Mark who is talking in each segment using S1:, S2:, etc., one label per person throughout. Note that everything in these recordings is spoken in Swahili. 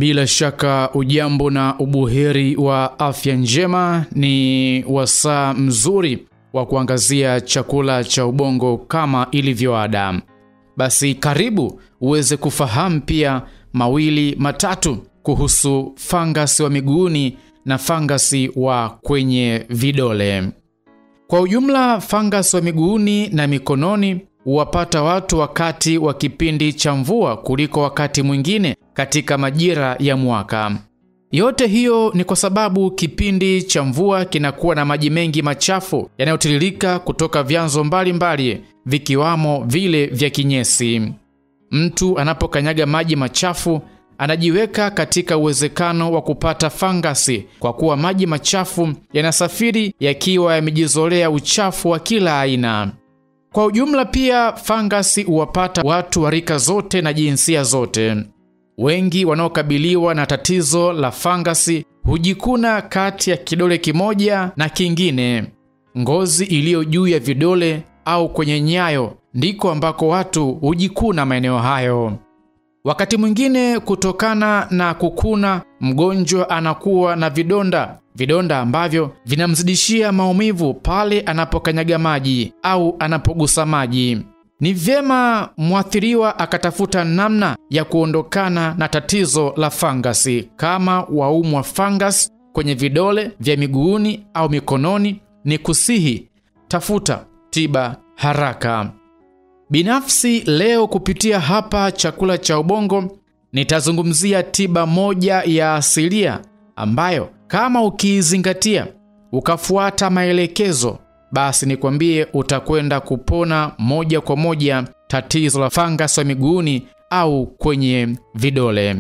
S1: Bila shaka ujambo na ubuheri wa afya njema. Ni wasaa mzuri wa kuangazia chakula cha ubongo kama ilivyo ada. Basi karibu uweze kufahamu pia mawili matatu kuhusu fangasi wa miguuni na fangasi wa kwenye vidole. Kwa ujumla, fangasi wa miguuni na mikononi huwapata watu wakati wa kipindi cha mvua kuliko wakati mwingine katika majira ya mwaka. Yote hiyo ni kwa sababu kipindi cha mvua kinakuwa na maji mengi machafu yanayotiririka kutoka vyanzo mbalimbali vikiwamo vile vya kinyesi. Mtu anapokanyaga maji machafu anajiweka katika uwezekano wa kupata fangasi kwa kuwa maji machafu yanasafiri yakiwa yamejizolea uchafu wa kila aina. Kwa ujumla pia fangasi huwapata watu wa rika zote na jinsia zote. Wengi wanaokabiliwa na tatizo la fangasi hujikuna kati ya kidole kimoja na kingine. Ngozi iliyo juu ya vidole au kwenye nyayo ndiko ambako watu hujikuna maeneo hayo. Wakati mwingine kutokana na kukuna, mgonjwa anakuwa na vidonda, vidonda ambavyo vinamzidishia maumivu pale anapokanyaga maji au anapogusa maji. Ni vyema mwathiriwa akatafuta namna ya kuondokana na tatizo la fangasi. Kama waumwa fangasi kwenye vidole vya miguuni au mikononi, ni kusihi tafuta tiba haraka. Binafsi leo kupitia hapa chakula cha ubongo nitazungumzia tiba moja ya asilia ambayo kama ukiizingatia ukafuata maelekezo, basi nikwambie utakwenda kupona moja kwa moja tatizo la fangasi wa miguuni au kwenye vidole.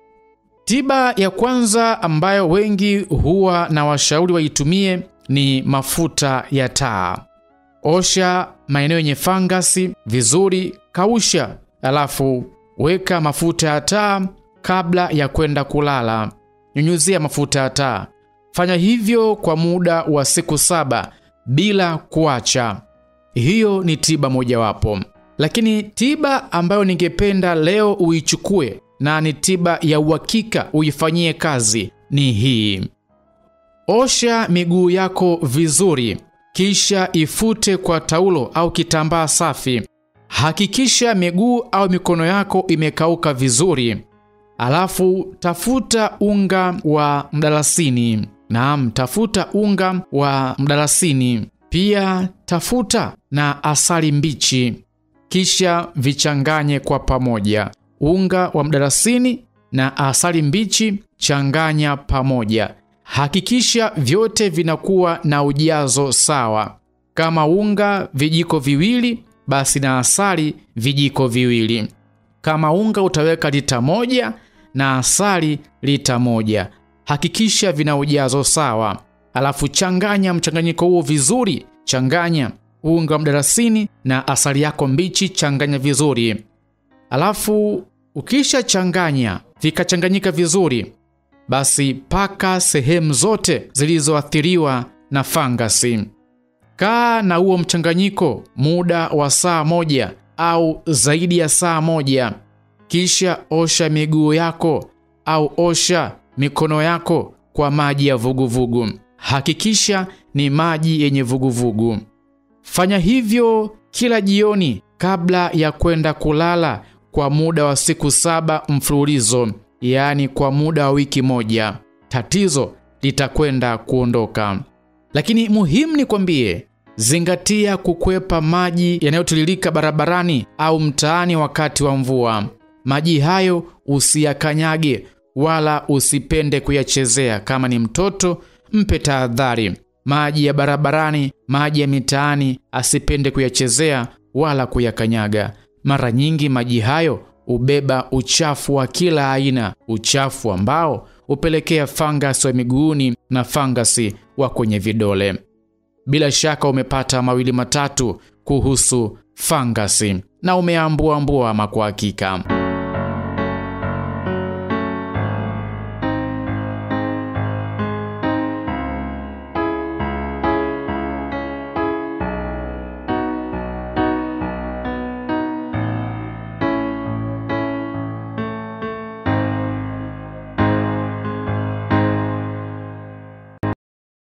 S1: Tiba ya kwanza ambayo wengi huwa na washauri waitumie ni mafuta ya taa. Osha maeneo yenye fangasi vizuri, kausha, alafu weka mafuta ya taa kabla ya kwenda kulala. Nyunyuzia mafuta ya taa. Fanya hivyo kwa muda wa siku saba bila kuacha. Hiyo ni tiba mojawapo, lakini tiba ambayo ningependa leo uichukue na ni tiba ya uhakika uifanyie kazi ni hii. Osha miguu yako vizuri kisha ifute kwa taulo au kitambaa safi. Hakikisha miguu au mikono yako imekauka vizuri, alafu tafuta unga wa mdalasini. Naam, tafuta unga wa mdalasini, pia tafuta na asali mbichi, kisha vichanganye kwa pamoja. Unga wa mdalasini na asali mbichi changanya pamoja. Hakikisha vyote vinakuwa na ujazo sawa. Kama unga vijiko viwili, basi na asali vijiko viwili. Kama unga utaweka lita moja na asali lita moja. Hakikisha vina ujazo sawa, alafu changanya mchanganyiko huo vizuri. Changanya unga wa mdalasini na asali yako mbichi, changanya vizuri. Alafu ukisha changanya vikachanganyika vizuri basi paka sehemu zote zilizoathiriwa na fangasi. Kaa na huo mchanganyiko muda wa saa moja au zaidi ya saa moja, kisha osha miguu yako au osha mikono yako kwa maji ya vuguvugu. Hakikisha ni maji yenye vuguvugu. Fanya hivyo kila jioni kabla ya kwenda kulala kwa muda wa siku saba mfululizo yaani kwa muda wa wiki moja, tatizo litakwenda kuondoka. Lakini muhimu nikwambie, zingatia kukwepa maji yanayotiririka barabarani au mtaani wakati wa mvua. Maji hayo usiyakanyage wala usipende kuyachezea. Kama ni mtoto, mpe tahadhari. Maji ya barabarani, maji ya mitaani asipende kuyachezea wala kuyakanyaga. Mara nyingi maji hayo hubeba uchafu wa kila aina, uchafu ambao hupelekea fangasi wa miguuni na fangasi wa kwenye vidole. Bila shaka umepata mawili matatu kuhusu fangasi na umeambuambua ama kwa hakika